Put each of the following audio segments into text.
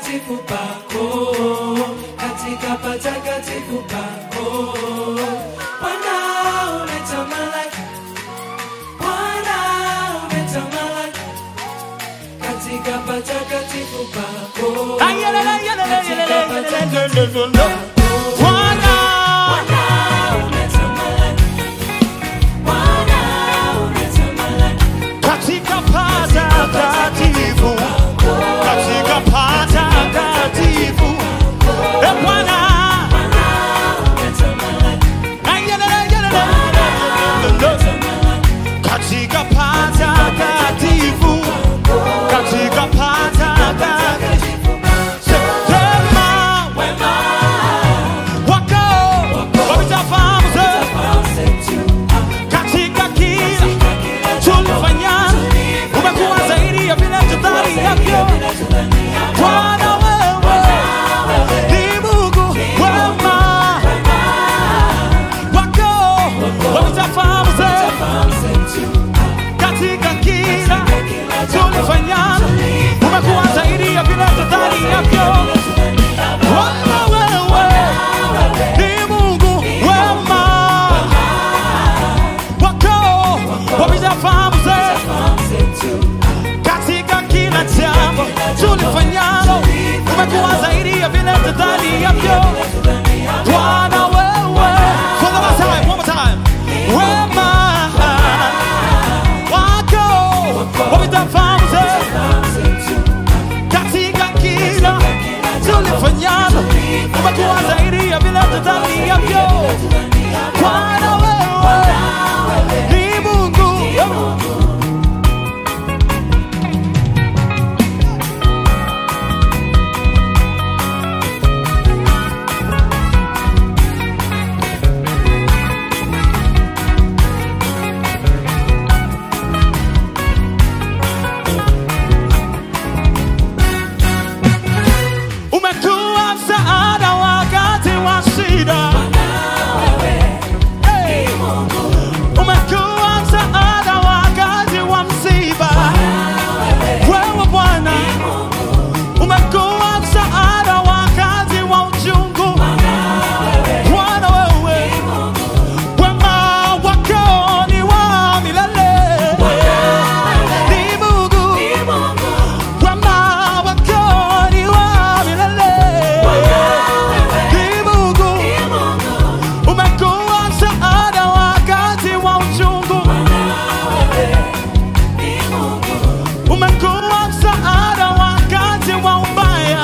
patakatifu pako, katika patakatifu pako. Bwana umetamalaki, Bwana umetamalaki, katika patakatifu pako, katika patakatifu pako. Bwana, Bwana umetamalaki, Bwana umetamalaki, katika patakatifu, katika patakatifu, e Bwana, katika patakatifu, katika patakatifu, sema wema wako wametafahamu katika kila tulifanya, umekuwa zaidi ya vile tudhaniavyo. Bwana wewe ni Mungu wema, wako wametafahamu katika kila tulifanya, umekuwa zaidi ya vile tudhaniavyo. Bwana wewe ni Mungu wema, wako wametafahamu katika kila jambo tulifanyalo, umekuwa zaidi ya vile tudhaniavyo. Bwana wewe, for the last time, one more time, wema wako wametafahamu katika kila tulifanyalo, umekuwa zaidi ya vile tudhaniavyo. Bwana wewe ni Mungu umekuwa msaada wakati wa shida. Hey! Umekuwa msaada wakati wa msiba. Wewe Bwana umekuwa msaada wakati wa uchungu. Bwana wewe wema wako ni wa milele. Ni Mungu wema wako ni wa milele. Ni Mungu umekuwa msaada wakati wa uchungu. Umekuwa msaada wakati wa ubaya.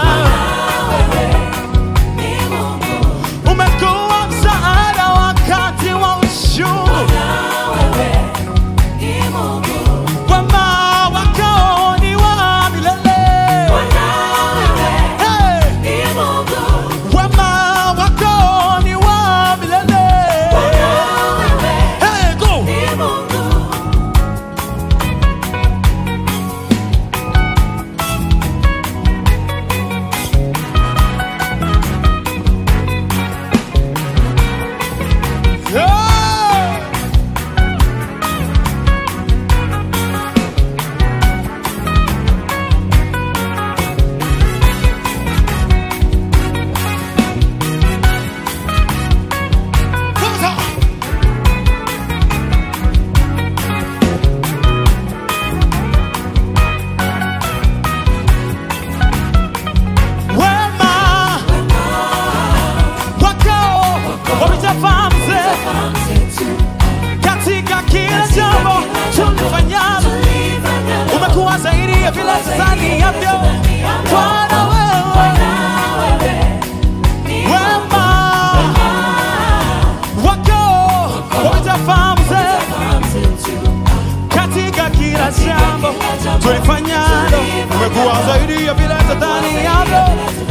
Umekuwa msaada wakati wa uchungu. Wema wako ni wa milele. Hey! Wema wako ni wa milele. Hey, go! Yeah! Come on. Wema wako wametafahamu katika kila jambo tulifanyalo, umekuwa zaidi ya vile tudhaniavyo. Bwana wewe wema wako wametafahamu katika kila jambo tulifanyalo, umekuwa zaidi ya vile tudhaniavyo.